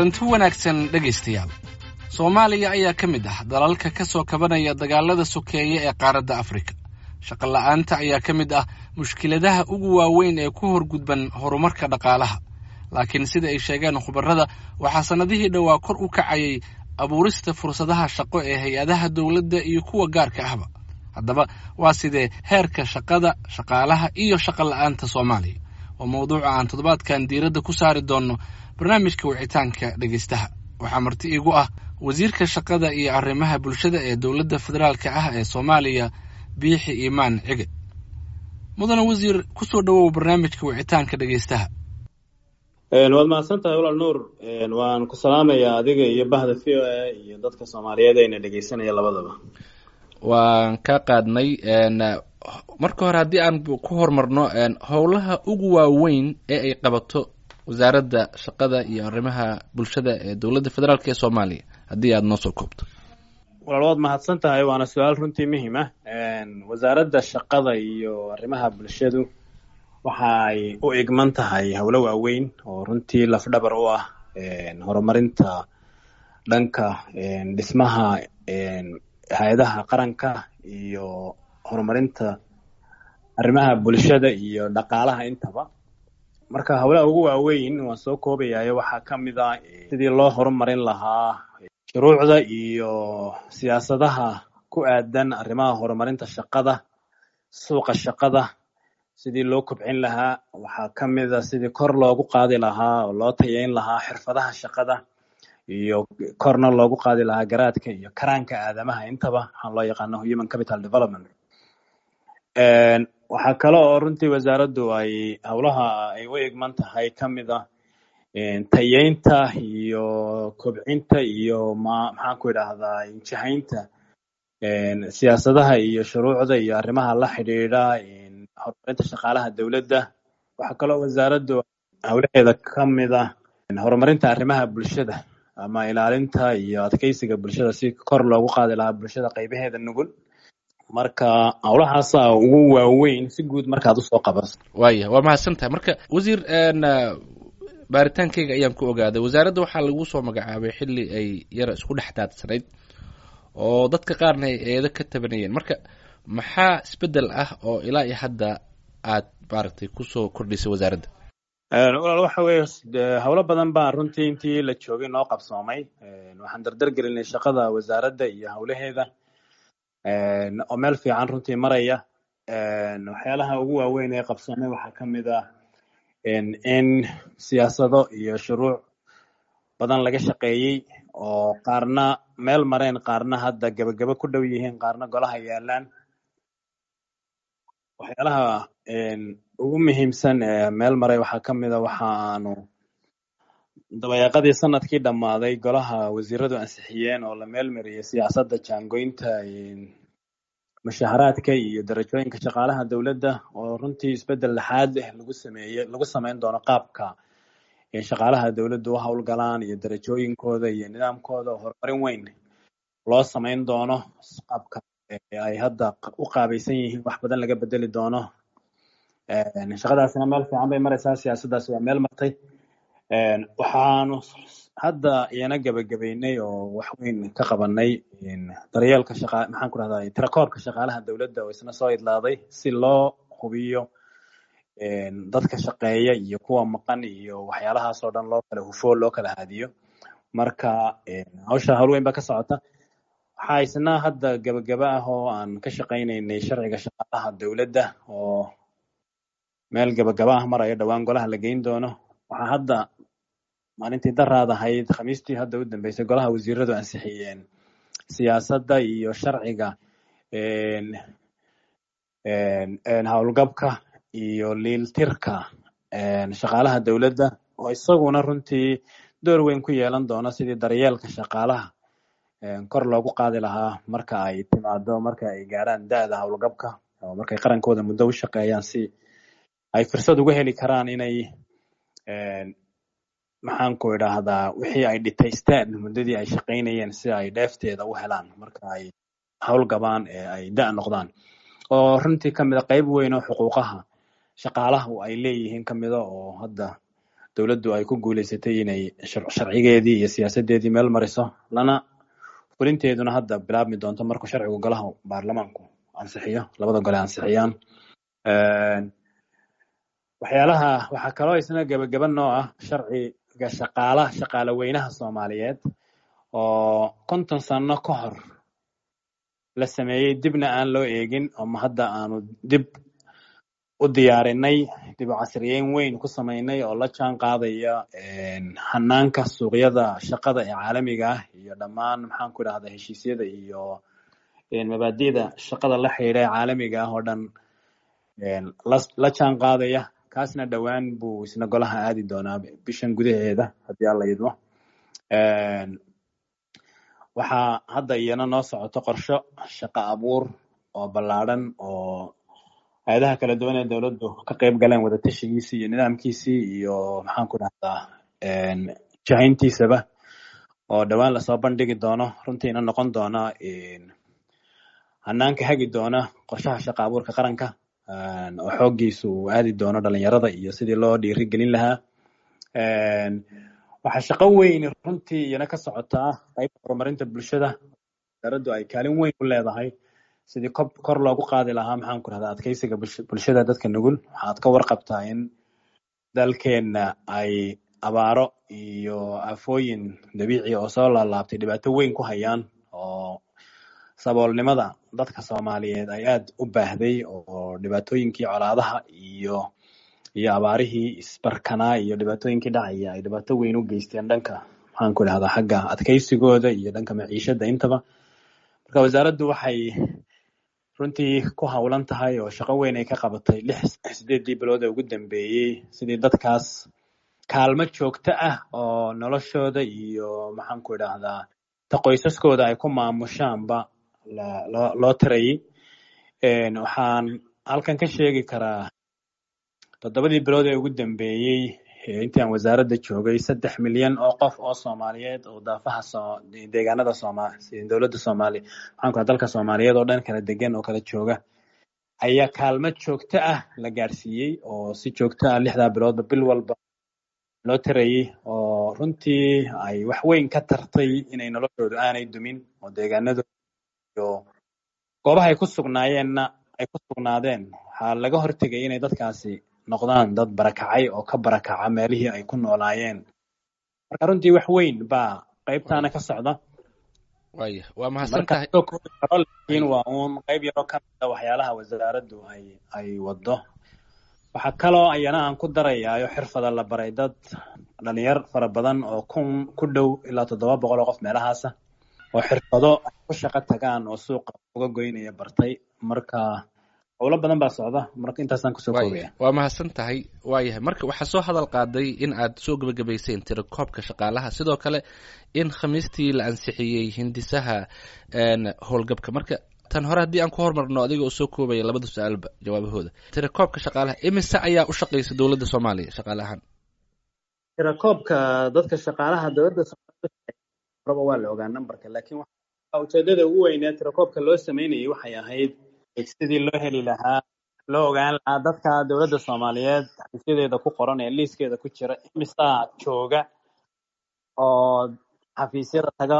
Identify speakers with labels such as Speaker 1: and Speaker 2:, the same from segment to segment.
Speaker 1: kulanti wanaagsan dhegaystayaal soomaaliya ayaa ka mid ah dalalka ka soo kabanaya dagaalada sokeeye ee qaaradda afrika shaqo la'aanta ayaa ka mid ah mushkiladaha ugu waaweyn ee ku horgudban horumarka dhaqaalaha laakiin sida ay sheegeen khubarrada waxaa sannadihii dhowaa kor u kacayay abuurista fursadaha shaqo ee hay-adaha dowladda iyo kuwa gaarka ahba haddaba waa sidee heerka shaqada shaqaalaha iyo shaqo la'aanta soomaaliya waa mawduuca aan toddobaadkan diiradda ku saari doonno barnaamijka wicitaanka dhegaystaha waxaa marti iigu ah wasiirka shaqada iyo arrimaha bulshada ee dowladda federaalka ah ee soomaaliya biixi iimaan cige mudane wasiir ku soo dhowow barnaamijka wicitaanka dhegaystaha
Speaker 2: waad mahadsan tahay walaal nuur waan ku salaamayaa adiga iyo bahda v o a iyo dadka soomaaliyeed ayna dhegeysanaya labadaba
Speaker 1: waan ka qaadnay marka hore haddii aan ku horumarno howlaha ugu waaweyn ee ay qabato wasaaradda shaqada iyo arrimaha bulshada ee dowladda federaalk ee soomaaliya haddii aada noo soo koobto
Speaker 2: walaal waad mahadsan tahay waana su-aal runtii muhiim ah wasaaradda shaqada iyo arrimaha bulshadu waxa ay u igman tahay howlo waaweyn oo runtii lafdhabar u ah horumarinta dhanka dhismaha hay-adaha qaranka iyo horumarinta arrimaha bulshada iyo dhaqaalaha intaba marka howlaha ugu waaweyn waan soo koobayayo waxaa ka mid ah sidii loo horumarin lahaa shuruucda iyo siyaasadaha ku aadan arrimaha horumarinta shaqada suuqa shaqada sidii loo kobcin lahaa waxaa ka mid a sidii kor loogu qaadi lahaa oo loo tayeyn lahaa xirfadaha shaqada iyo korna loogu qaadi lahaa garaadka iyo karaanka aadamaha intaba waxaan loo yaqaano human capital development waxaa kale oo runtii wasaaraddu ay howlaha ay u igman tahay ka mid ah tayeynta iyo kobcinta iyo ma maxaan ku idhaahdaa injihaynta siyaasadaha iyo shuruucda iyo arrimaha la xidhiidha horumarinta shaqaalaha dowladda waxaa kaloo wasaaraddu howlaheeda ka mid ah horumarinta arrimaha bulshada ama ilaalinta iyo adkeysiga bulshada si kor loogu qaadi lahaa bulshada qaybaheeda nugul marka howlahaasa ugu waaweyn si guud markaad usoo qabaso
Speaker 1: waaya waa mahadsan tahay marka wasiir baaritaankeyga ayaan ku ogaaday wasaaradda waxaa lagu soo magacaabay xilli ay yara isku dhex daadsanayd oo dadka qaarna ay eedo ka tabanayeen marka maxaa isbedel ah oo ilaa iyo hadda aad maaragtay kusoo kordhisay wasaaradda
Speaker 2: walaal waxa weeye howlo badan baa runtii intii la joogay noo qabsoomay waxaan dardar gelinay shaqada wasaaradda iyo howlaheeda oo meel fiican runtii maraya waxyaalaha ugu waaweyn ee qabsoomay waxaa ka mid ah in siyaasado iyo shuruuc badan laga shaqeeyey oo qaarna meel mareen qaarna hadda gebagabo ku dhow yihiin qaarna golaha yaalaan waxyaalaha ugu muhiimsan ee meel maray waxaa ka mid a waxa aanu dabayaaqadii sanadkii dhammaaday golaha wasiiradu ansixiyeen oo la meel mariyey siyaasadda jaangoynta mushaharaadka iyo darajooyinka shaqaalaha dowladda oo runtii isbedel lexaad eh lagu sameeye lagu sameyn doono qaabka shaqaalaha dowladda u howlgalaan iyo darajooyinkooda iyo nidaamkooda oo horumarin weyn loo sameyn doono qaabka ay hadda u qaabaysan yihiin wax badan laga bedeli doono shaqadaasina meel fiican bay maraysaa siyaasaddaasi waa meel martay waxaanu hadda iyana gebagabeynay oo wax weyn ka qabanay daryeelka shaqa maxaan ku rahdaa tirakoobka shaqaalaha dowladda oo isna soo idlaaday si loo hubiyo dadka shaqeeya iyo kuwa maqan iyo waxyaalahaas oo dhan loo kala hufo loo kala haadiyo marka hawsha howl weyn baa ka socota waxaa isna hadda gebagaba ah oo aan ka shaqaynaynay sharciga shaqaalaha dowladda oo meel gebagaba ah marayo dhowaan golaha la geyn doono waxaa hadda maalintii daraad ahayd khamiistii hadda u dambeysay golaha wasiiradu ansixiyeen siyaasadda iyo sharciga howlgabka iyo liiltirka shaqaalaha dowladda oo isaguna runtii door weyn ku yeelan doono sidii daryeelka shaqaalaha kor loogu qaadi lahaa marka ay timaado marka ay gaaraan da-da howlgabka oo markay qarankooda muddo u shaqeeyaan si ay fursad uga heli karaan inay maxaan ku idhaahdaa wixii ay dhitaysteen muddadii ay shaqaynayeen si ay dheefteeda u helaan marka ay howlgabaan ee ay da noqdaan oo runtii kamid a qayb weyn oo xuquuqaha shaqaalaha ay leeyihiin kamida oo hadda dowladdu ay ku guuleysatay inay sharcigeedii iyo siyaasadeedii meel mariso lana fulinteeduna hadda bilaabmi doonto markuu sharcigu golaha baarlamaanku ansixiyo labada gole ansixiyaan waxyaalaha waxaa kaloo isna gebageba noo ah sharciga shaqaala shaqaale weynaha soomaaliyeed oo konton sano ka hor la sameeyey dibna aan loo eegin oo hadda aanu dib u diyaarinay dib u casriyeyn weyn ku samaynay oo la jaan qaadaya hanaanka suuqyada shaqada ee caalamiga ah iyo dhammaan maxaan ku idhahda heshiisyada iyo mabaadi'da shaqada la xidhiidha ee caalamiga ah oo dhan la jaan qaadaya kaasna dhowaan buu isna golaha aadi doonaa bishan gudaheeda haddii alla yidmo waxaa hadda iyana noo socoto qorsho shaqo abuur oo ballaadhan oo hay-adaha kala duwan ee dowladdu ka qayb galeen wadatashigiisii iyo nidaamkiisii iyo maxaan ku dhahdaa jahayntiisaba oo dhowaan lasoo bandhigi doono runtiina noqon doona hanaanka hagi doona qorshaha shaqo abuurka qaranka oo xooggiisu uu aadi doono dhalinyarada iyo sidii loo dhiiri gelin lahaa waxaa shaqo weyn runtii iyana ka socotaa qaybta horumarinta bulshada wasaaraddu ay kaalin weyn u leedahay sidii kor loogu qaadi lahaa maxaan ku rahdaa adkeysiga bulshada dadka nugul waxaad ka warqabtaa in dalkeenna ay abaaro iyo afooyin dabiici oo soo laalaabtay dhibaato weyn ku hayaan oo saboolnimada dadka soomaaliyeed ay aad u baahday oo dhibaatooyinkii colaadaha iyo iyo abaarihii isbarkanaa iyo dhibaatooyinkii dhacaya ay dhibaato weyn u geysteen dhanka maxaan ku idhahdaa xagga adkeysigooda iyo dhanka maciishada intaba marka wasaaraddu waxay runtii ku howlan tahay oo shaqo weyn ay ka qabatay lix sideedii bilood ee ugu dambeeyey sidii dadkaas kaalmo joogto ah oo noloshooda iyo maxaan ku idhaahdaa ta qoysaskooda ay ku maamushaanba loo loo tirayay waxaan halkan ka sheegi karaa toddobadii bilood ee ugu dambeeyey intii aan wasaaradda joogay saddex milyan oo qof oo soomaaliyeed oo daafaha soo deegaanada sooma dowladda soomaaliya maxaan ku raa dalka soomaaliyeed oo dhan kala degan oo kala jooga ayaa kaalmo joogto ah la gaarsiiyey oo si joogto ah lixdaa biloodba bil walba loo tirayay oo runtii ay wax weyn ka tartay inay noloshoodu aanay dumin oo deegaanadooda iyo goobaha ay ku sugnaayeenna ay ku sugnaadeen waxaa laga hortegay inay dadkaasi noqdaan dad barakacay oo ka barakaca meelihii ay ku noolaayeen marka runtii wax weyn baa qaybtaana ka socda
Speaker 1: waya waa mahadsan tahay
Speaker 2: laakiin waa uun qayb yaroo ka mida waxyaalaha wasaaraddu ay ay wado waxaa kaloo ayana aan ku darayaayo xirfada la baray dad dhalinyar fara badan oo kun ku dhow ilaa toddoba boqol oo qof meelahaasa oo xirfado ay ku shaqo tagaan oo suuqa uga goynaya bartay marka howlo badan baa socda marka intaasaan kusoo koobaya
Speaker 1: waa mahadsan tahay waayahay marka waxaa soo hadal qaaday in aad soo gebagabayseen tirakoobka shaqaalaha sidoo kale in khamiistii la ansixiyey hindisaha howlgabka marka tan hore haddii aan ku hormarno adiga oo soo koobaya labada su-aalba jawaabahooda tirakoobka shaqaalaha imise ayaa u shaqeysa dowladda soomaaliya shaqaale ahaan
Speaker 2: tirakoobka dadka shaqaalaha dowladda soomaaliyaraba waa la ogaa numberka laakiin ujeedada ugu weynee tirakoobka loo sameynayay waxay ahayd sidii loo heli lahaa loo ogaan lahaa dadka dowladda soomaaliyeed xafiisyadeeda ku qoran ee liiskeeda ku jira imisaa jooga oo xafiisyada taga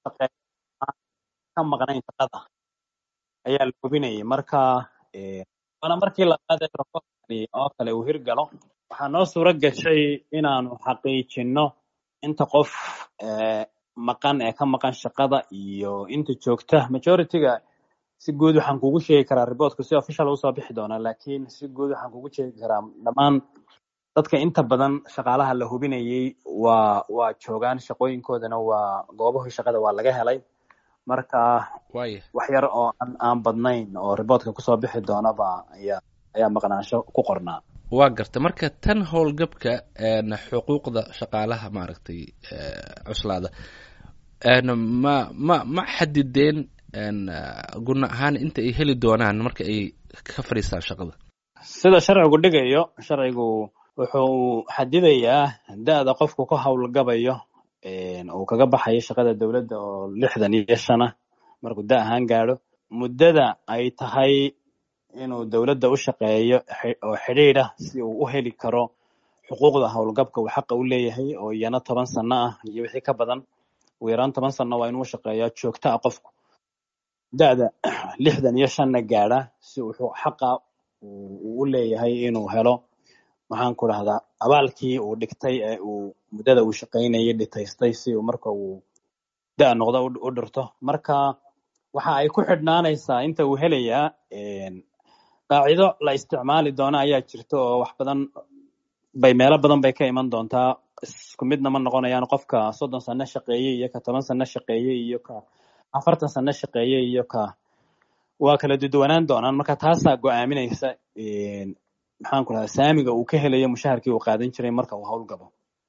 Speaker 2: ka maqnayn shaqada ayaa la hubinayay marka waana markii labaad ee tirakoobkani oo kale uu hirgalo waxaa noo suuro gashay inaanu xaqiijino inta qof maqan ee ka maqan shaqada iyo inta joogta majorityga si guud waxaan kugu sheegi karaa reportku si official usoo bixi doonaa laakiin si guud waxaan kugu sheegi karaa dhammaan dadka inta badan shaqaalaha la hubinayay waa waa joogaan shaqooyinkoodana waa goobahii shaqada waa laga helay marka
Speaker 1: waya
Speaker 2: wax yar oo aan aan badnayn oo reportka kusoo bixi doonaba ayaa ayaa maqnaansho ku qornaa
Speaker 1: waa garta marka tan howlgabka xuquuqda shaqaalaha maaragtay cuslaada ma ma ma xadideen guna ahaan inta ay heli doonaan marka ay ka fadhiistaan shaqada
Speaker 2: sida sharcigu dhigayo sharcigu wuxuu xadidayaa da-da qofku ka howlgabayo uu kaga baxayo shaqada dowladda oo lixdan iyo shan ah markuu da ahaan gaadho muddada ay tahay inuu dowladda u shaqeeyo oo xidhiidh ah si uu u heli karo xuquuqda howlgabka uu xaqa u leeyahay oo iyana toban sano ah iyo wixii ka badan ugu yaraan toban sano waa inuu shaqeeyaa joogto ah qofku da-da lixdan iyo shanna gaadha si uu xaqa uu u leeyahay inuu helo maxaan ku dhahdaa abaalkii uu dhigtay ee uu muddada uu shaqaynayay dhitaystay si uu marka uu da- noqdo u dhirto marka waxa ay ku xidhnaanaysaa inta uu helayaa qaacido la isticmaali doono ayaa jirta oo wax badan bay meelo badan bay ka iman doontaa isku midna ma noqonayaan qofka soddon sano shaqeeyey iyo ka toban sano shaqeeyey iyo ka afartan sano shaqeeyey iyo ka waa kala duduwanaan doonaan marka taasaa go-aaminaysa maxaan ku dhahaa saamiga uu ka helayo mushaharkii uu qaadan jiray marka uu howlgabo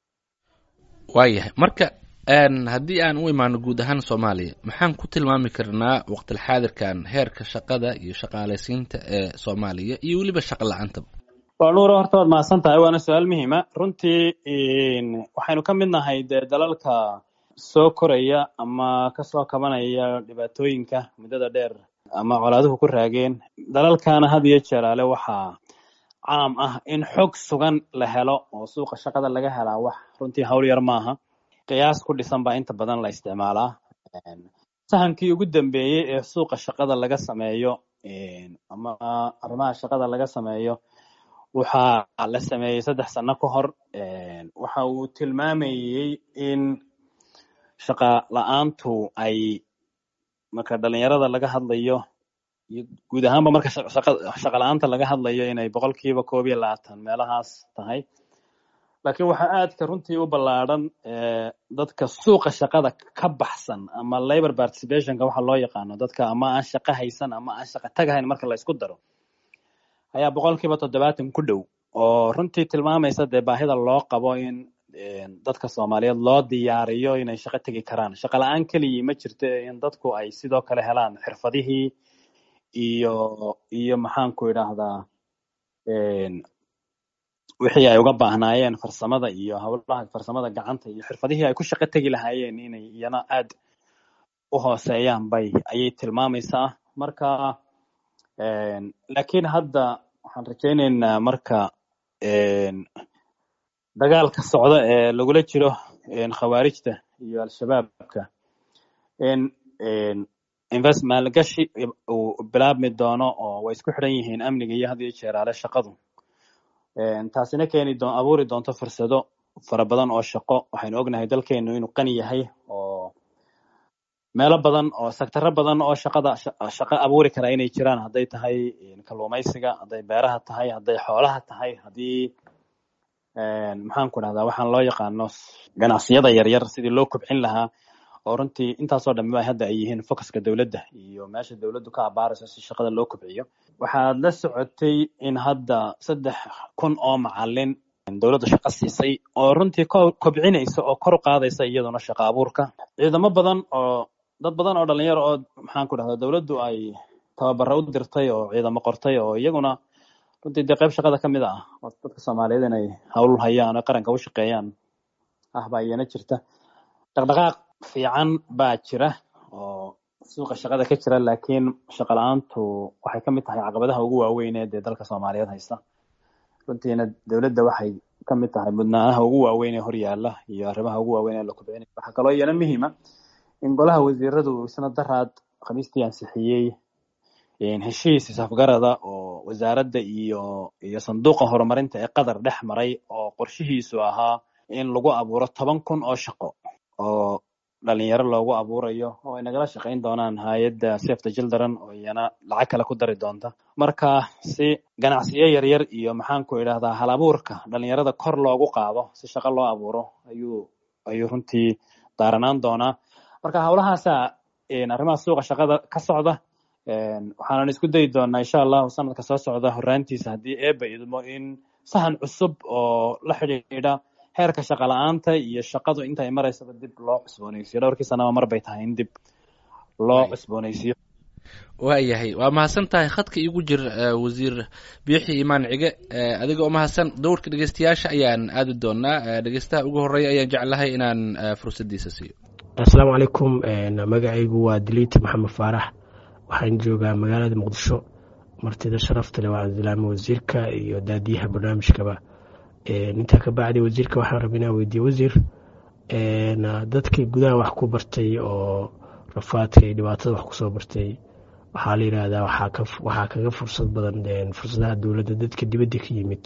Speaker 1: waayahay marka haddii aan u imaano guud ahaan soomaaliya maxaan ku tilmaami karnaa waqtilxaadirkan heerka shaqada iyo shaqaalaysiinta ee soomaaliya iyo weliba shaqa la-aantaba
Speaker 2: waa nuuro horta waad mahadsan tahay waana su-aal muhiima runtii waxaynu ka mid nahay dee dalalka soo koraya ama kasoo kabanaya dhibaatooyinka muddada dheer ama colaaduhu ku raageen dalalkana had iyo jeeraale waxaa caam ah in xog sugan la helo oo suuqa shaqada laga helaa wax runtii hawl yar maaha qiyaas ku dhisan baa inta badan la isticmaalaa sahankii ugu dambeeyey ee suuqa shaqada laga sameeyo ama arrimaha shaqada laga sameeyo waxaa la sameeyey saddex sano ka hor waxa uu tilmaamayey in shaqa la-aantu ay marka dhalinyarada laga hadlayo iyo guud ahaanba marka shaqa la-aanta laga hadlayo inay boqolkiiba koob iyo labaatan meelahaas tahay laakiin waxaa aadka runtii u ballaadhan dadka suuqa shaqada ka baxsan ama labor participationka waxa loo yaqaano dadka ama aan shaqo haysan ama aan shaqo tagahayn marka la isku daro ayaa boqolkiiba toddobaatan ku dhow oo runtii tilmaamaysa dee baahida loo qabo in dadka soomaaliyeed loo diyaariyo inay shaqo tegi karaan shaqo la-aan keligii ma jirto in dadku ay sidoo kale helaan xirfadihii iyo iyo maxaan ku idhaahdaa wixii ay uga baahnaayeen farsamada iyo howlaha farsamada gacanta iyo xirfadihii ay ku shaqo tegi lahaayeen inay iyana aad u hooseeyaan bay ayay tilmaamaysaa marka laakiin hadda waxaan rajaynaynaa marka dagaalka socda ee lagula jiro khawaarijta iyo al-shabaabka in invest maalgashi uu bilaabmi doono oo way isku xidhan yihiin amniga iyo had iyo jeeraale shaqadu taasina keeni doon abuuri doonto fursado fara badan oo shaqo waxaynu ognahay dalkeenu inuu qani yahay oo meelo badan oo sectaro badan oo shaqada shaqo abuuri kara inay jiraan hadday tahay kalluumaysiga hadday beeraha tahay hadday xoolaha tahay haddii maxaan ku dhahdaa waxaan loo yaqaano ganacsiyada yaryar sidii loo kobcin lahaa oo runtii intaasoo dhammiba hadda ay yihiin focuska dowladda iyo meesha dowladdu ka abaarayso si shaqada loo kobciyo waxaad la socotay in hadda saddex kun oo macalin dowladda shaqo siisay oo runtii kobcinaysa oo kor u qaadaysa iyaduna shaqo abuurka ciidamo badan oo dad badan oo dhalinyaro oo maxaan ku dhahdaa dowladdu ay tababaro u dirtay oo ciidamo qortay oo iyaguna runtii dee qayb shaqada ka mid ah oo dadka soomaaliyeed inay hawl hayaan oo qaranka u shaqeeyaan ah baa iyana jirta dhaqdhaqaaq fiican baa jira oo suuqa shaqada ka jira laakiin shaqa la-aantu waxay ka mid tahay caqabadaha ugu waaweyn ee dee dalka soomaaliyeed haysta runtiina dowladda waxay ka mid tahay mudnaanaha ugu waaweyn ee horyaala iyo arrimaha ugu waaweyn ee la kobcinaya waxaa kaloo iyana muhiima in golaha wasiiradu isna daraad khamiistii ansixiyey heshiis isafgarada oo wasaaradda iyo iyo sanduuqa horumarinta ee qatar dhex maray oo qorshihiisu ahaa in lagu abuuro toban kun oo shaqo oo dhalinyaro loogu abuurayo oo ay nagala shaqayn doonaan hay-adda safety children oo iyana lacag kale ku dari doonta marka si ganacsiyo yaryar iyo maxaan ku idhahdaa hal abuurka dhalinyarada kor loogu qaado si shaqo loo abuuro ayuu ayuu runtii daaranaan doonaa marka howlahaasa arrimaha suuqa shaqada ka socda waxaanan isku dayi doonaa insha allahu sanadka soo socda horaantiisa haddii eeba idmo in sahan cusub oo la xidhiidha heerka shaqa la-aanta iyo shaqadu inta ay maraysaba dib loo cusboonaysiyo dhowrkii sanaba mar bay tahay in dib loo cusboonaysiyo
Speaker 1: waayahay waa mahadsan tahay khadka iigu jir wasiir biixi imaan cige adiga oo mahadsan dowrka dhegeystayaasha ayaan aadi doonaa dhegeystaha ugu horeeya ayaan jeclahay inaan fursaddiisa siiyo
Speaker 3: asalaamu calaykum magacaygu waa diliiti maxamed faarax waxaan joogaa magaalada muqdisho martida sharafta leh waa cabdilaami wasiirka iyo daadiyaha barnaamijkaba intaa ka bacdi wasiirka waxaan raba inaan weydiiye wasiir dadkii gudaha wax ku bartay oo rafaadka iyo dhibaatada wax kusoo bartay waxaa la yidhaahdaa waxaa kaga fursad badan fursadaha dowladda dadka dibadda ka yimid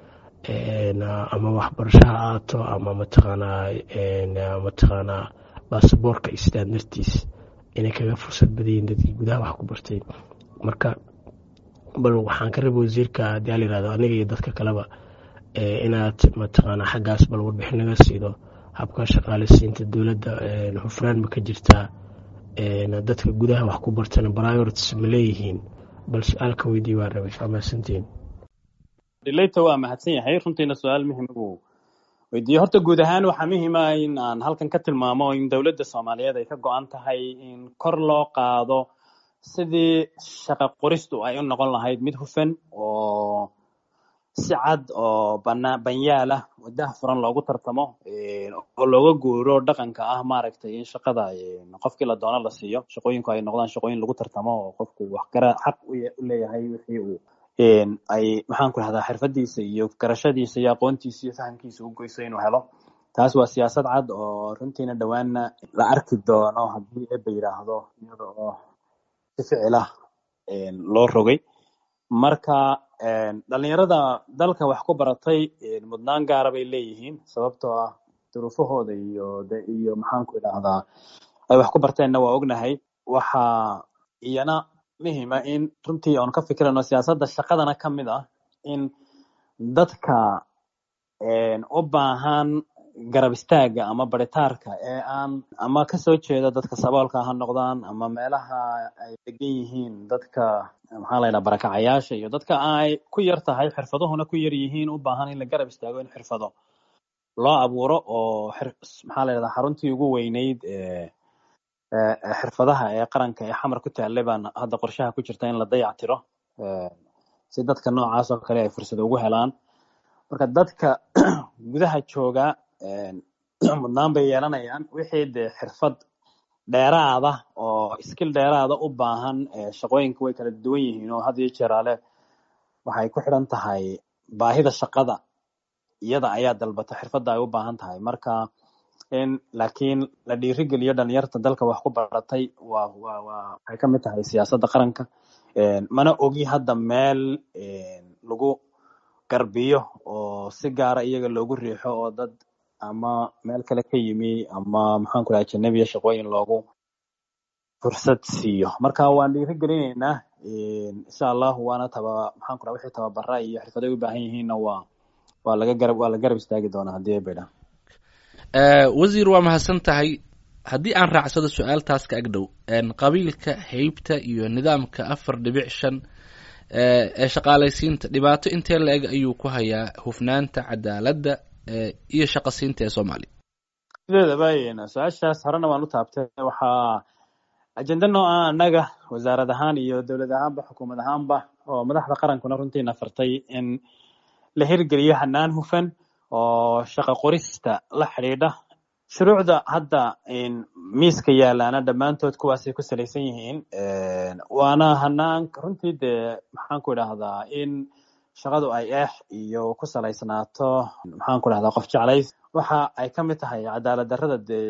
Speaker 3: ama waxbarasho ha aato ama mataqaanaa mataqaanaa baasaboorka istaan dartiis inay kaga fursad badayiin dadkii gudaha wax ku bartay marka bal waxaan ka raba wasiirka haddii aa la yirahdo aniga iyo dadka kaleba inaad mataqaanaa xaggaas bal warbixin naga siido habka shaqaaleysiinta dowladda hufraan ma ka jirtaa dadka gudaha wax ku bartana priorities ma leeyihiin bal su-aalka weydii waa rabay waa mahadsantiin
Speaker 2: dhileyta waa mahadsan yahay runtiina su-aal muhima buu weydiiyey horta guud ahaan waxaa muhiima in aan halkan ka tilmaamo in dowladda soomaaliyeed ay ka go-an tahay in kor loo qaado sidii shaqa qoristu ay u noqon lahayd mid hufan oo si cad oo bana banyaal ah wadaha furan loogu tartamo oo looga guuro dhaqanka ah maaragtay in shaqada qofkii la doono la siiyo shaqooyinku ay noqdaan shaqooyin lagu tartamo oo qofku wax gara xaq u leeyahay wixii uu ay maxaan ku rahdaa xirfadiisa iyo garashadiisa iyo aqoontiisa iyo fahamkiisa u goyso inuu helo taas waa siyaasad cad oo runtiina dhowaanna la arki doono haddii eba yidhaahdo iyada oo si ficil ah loo rogay marka dhalinyarada dalka wax ku baratay mudnaan gaara bay leeyihiin sababtoo ah duruufahooda iyo iyo maxaan ku idhaahdaa ay wax ku barteenna waa ognahay waxaa iyana muhima in runtii oon ka fikirano siyaasadda shaqadana ka mid ah in dadka u baahan garab istaaga ama baritaarka ee aan ama kasoo jeeda dadka saboolka ha noqdaan ama meelaha ay degan yihiin dadka maxaa la yidhaha barakacayaasha iyo dadka ay ku yar tahay xirfaduhuna ku yar yihiin u baahan in la garab istaago in xirfado loo abuuro oo maxaa la yidhahdaa xaruntii ugu weyneyd xirfadaha ee qaranka ee xamar ku taallay baan hadda qorshaha ku jirta in la dayac tiro si dadka noocaas oo kale ay fursad ugu helaan marka dadka gudaha jooga mudnaan bay yeelanayaan wixii dee xirfad dheeraada oo skill dheeraada u baahan shaqooyinka way kala duwan yihiin oo had iyo jeeraale waxay ku xidhan tahay baahida shaqada iyada ayaa dalbata xirfadda ay u baahan tahay marka in laakiin la dhiirigeliyo dhalinyarta dalka wax ku baratay waa waa waa waxay ka mid tahay siyaasadda qaranka mana ogi hadda meel lagu garbiyo oo si gaara iyaga loogu riixo oo dad ama meel kale ka yimi ama maxaan ku dhaha janabiya shaqooyin loogu fursad siiyo marka waan dhiirigelinaynaa insha allahu waana taba maxaan ku dhaha wixii tababara iyo xirfaday u baahan yihiinna waa waa laga garab waa la garab istaagi doonaa haddii ay baydhaan
Speaker 1: wasiir waa mahadsan tahay haddii aan raacsado su-aaltaas ka agdhow qabiilka heybta iyo nidaamka afar dhibic shan ee shaqaalaysiinta dhibaato intee la eg ayuu ku hayaa hufnaanta cadaaladda iyo shaqasiinta ee soomaaliya
Speaker 2: sideedaba su-aashaas horena waan u taabtay waxaa ajenda nooca annaga wasaarad ahaan iyo dowlad ahaanba xukuumad ahaanba oo madaxda qarankuna runtiina fartay in la hirgeliyo hanaan hufan oo shaqa qorista la xidhiidha shuruucda hadda miiska yaalaana dhammaantood kuwaasay ku salaysan yihiin waana hanaan runtii dee maxaan ku idhaahdaa in shaqadu ay eex iyo ku salaysnaato maxaan ku idhahdaa qof jeclays waxa ay ka mid tahay cadaalad darrada dee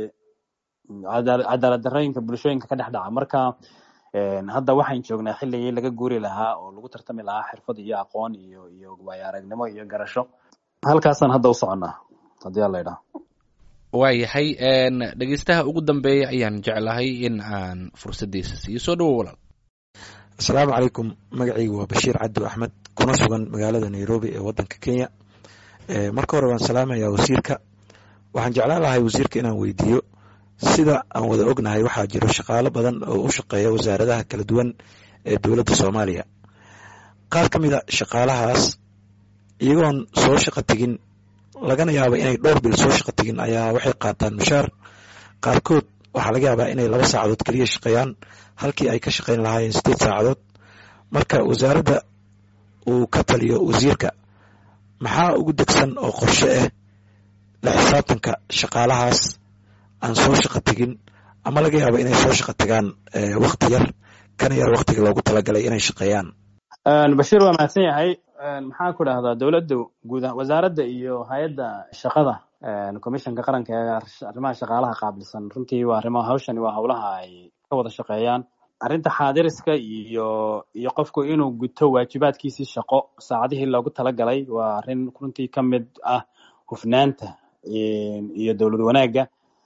Speaker 2: cadaalad darrooyinka bulshooyinka ka dhex dhaca marka hadda waxaan joognaa xilligii laga guuri lahaa oo lagu tartami lahaa xirfad iyo aqoon iyo iyo waayo aragnimo iyo garasho halkaasaan hadda u soconnaa haddii alla idhaha
Speaker 1: waayahay dhegeystaha ugu dambeeya ayaan jeclahay in aan fursaddiisa siiyo soo dhawow walaal
Speaker 4: asalaamu calaykum magacaygu waa bashiir cabdi axmed kuna sugan magaalada nairobi ee waddanka kenya marka hore waan salaamayaa wasiirka waxaan jeclaan lahay wasiirka inaan weydiiyo sida aan wada ognahay waxaa jiro shaqaalo badan oo u shaqeeya wasaaradaha kala duwan ee dowladda soomaaliya qaar ka mida shaqaalahaas iyagoon soo shaqo tegin lagana yaaba inay dhowr bil soo shaqo tegin ayaa waxay qaataan mushaar qaarkood waxaa laga yaabaa inay laba saacadood keliya shaqeeyaan halkii ay ka shaqayn lahaayeen sideed saacadood marka wasaaradda uu ka taliyo wasiirka maxaa ugu degsan oo qorshe ah la xisaabtanka shaqaalahaas aan soo shaqo tegin ama laga yaabo inay soo shaqo tagaan wakti yar kana yar waktiga loogu talagalay inay shaqeeyaan
Speaker 2: bashiir waa mahadsan yahay maxaan ku dhahdaa dowladda guud wasaaradda iyo hay-adda shaqada commissionka qaranka ee arrimaha shaqaalaha qaabilsan runtii waa arrimaha hawshani waa howlaha ay ka wada shaqeeyaan arrinta xaadiriska iyo iyo qofku inuu guto waajibaadkiisii shaqo saacadihii loogu talagalay waa arrin runtii ka mid ah hufnaanta iyo dowlad wanaagga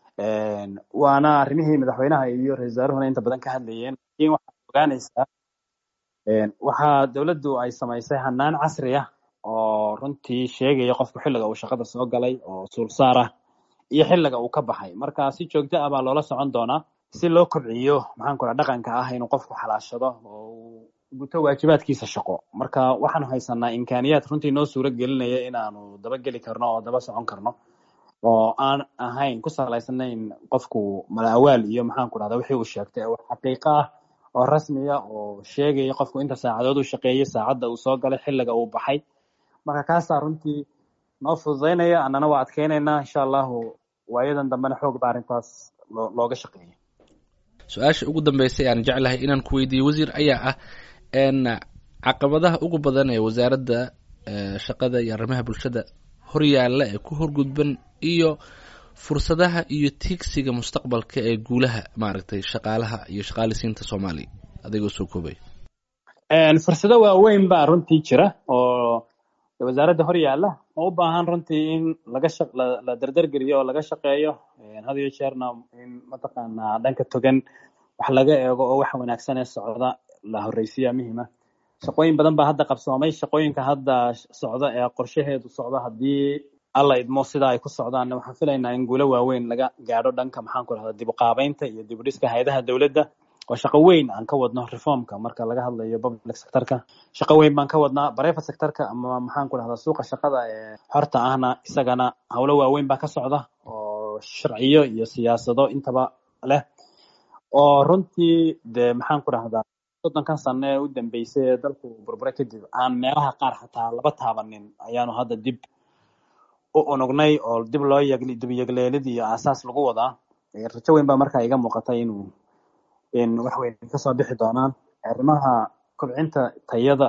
Speaker 2: waana arrimihii madaxweynaha iyo ra-isul wasaaruhuna inta badan ka hadlayeen lakin waxaad ogaanaysaa waxaa dowladdu ay samaysay hanaan casri ah oo runtii sheegaya qofku xilliga uu shaqada soo galay oo suulsaar ah iyo xilliga uu ka baxay marka si joogto ah baa loola socon doonaa si loo kobciyo maxaan ku raha dhaqanka ah inuu qofku xalaashado oo uu guto waajibaadkiisa shaqo marka waxaanu haysanaa imkaaniyaad runtii noo suuro gelinaya inaanu dabageli karno oo daba socon karno oo aan ahayn ku salaysanayn qofku mala awaal iyo maxaan ku rahda wixii uu sheegtay oo xaqiiqo ah oo rasmiya oo sheegaya qofku inta saacadood uu shaqeeyey saacadda uu soo galay xilliga uu baxay marka kaasaa runtii noo fududaynaya annana waa adkeynaynaa insha allahu waayadan dambena xoog ba arrintaas loo looga shaqeeya
Speaker 1: su-aasha ugu dambeysay aan jeclahay inaan ku weydiiyo wasiir ayaa ah caqabadaha ugu badan ee wasaaradda shaqada iyo arrimaha bulshada horyaalla ee ku horgudban iyo fursadaha iyo tiigsiga mustaqbalka ee guulaha maaragtay shaqaalaha iyo shaqaalisiinta soomaaliya adigoo soo koobay
Speaker 2: fursado waaweyn baa runtii jira oo wasaaradda hor yaalla oo u baahan runtii in laga shaq la la dardargeliyo oo laga shaqeeyo had iyo jeerna in mataqaanaa dhanka togan wax laga eego oo wax wanaagsan ee socda la horreysiya muhiima shaqooyin badan baa hadda qabsoomay shaqooyinka hadda socda ee qorshaheedu socda haddii alla idmo sida ay ku socdaan waxaan filaynaa in guulo waaweyn laga gaadho dhanka maxaan ku rahda dib u qaabeynta iyo dib u dhiska hay-adaha dowladda oo shaqo weyn aan ka wadno reformka marka laga hadlayo public sectorka shaqo weyn baan ka wadnaa private sectorka ama maxaan ku rahdaa suuqa shaqada ee xorta ahna isagana howlo waaweyn baa ka socda oo sharciyo iyo siyaasado intaba leh oo runtii dee maxaan ku rahdaa soddonkan sano ee u dambeysay ee dalku burbure kadib aan meelaha qaar xataa laba taabanin ayaanu hadda dib u unugnay oo dib loo yegli dib yegleelid iyo aasaas lagu wadaa rajo weyn baa markaa iga muuqata inuu in wax weyn kasoo bixi doonaan arrimaha kobcinta tayada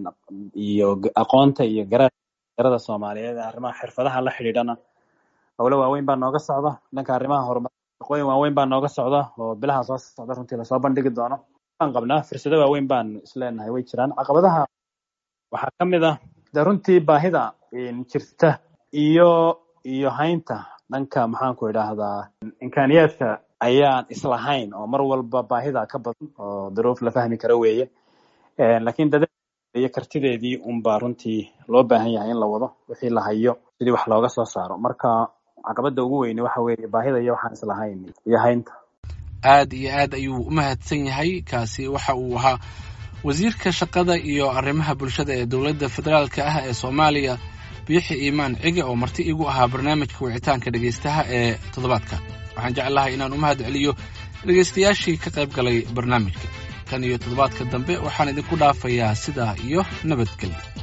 Speaker 2: iyo aqoonta iyo garada soomaaliyeed arrimaha xirfadaha la xidhiidhana howlo waaweyn baa nooga socda dhanka arrimaha horumar shaqooyin waaweyn baa nooga socda oo bilaha soo socda runtii lasoo bandhigi doono waan qabnaa fursado waaweyn baan isleenahay way jiraan caqabadaha waxaa ka mid ah de runtii baahida jirta iyo iyo haynta dhanka maxaan ku idhaahdaa imkaaniyaadka ayaan islahayn oo mar walba baahida ka badan oo daruuf la fahmi karo weeye lakin dada iyo kartideedii unbaa runtii loo baahan yahay in la wado wixii la hayo sidii wax looga soo saaro marka caqabada ugu weyne waxa weeye baahida iyo waxaan islahayn iyo haynta
Speaker 1: aad iyo aad ayuu u mahadsan yahay kaasi waxa uu ahaa wasiirka shaqada iyo arrimaha bulshada ee dowladda federaalka ah ee soomaaliya biixi iimaan cige oo marti igu ahaa barnaamijka wicitaanka dhegaystaha ee toddobaadka waxaan jeclahay inaan u mahad celiyo dhegaystayaashii ka qayb galay barnaamijka kan iyo toddobaadka dambe waxaan idinku dhaafayaa sidaa iyo nabadgelyo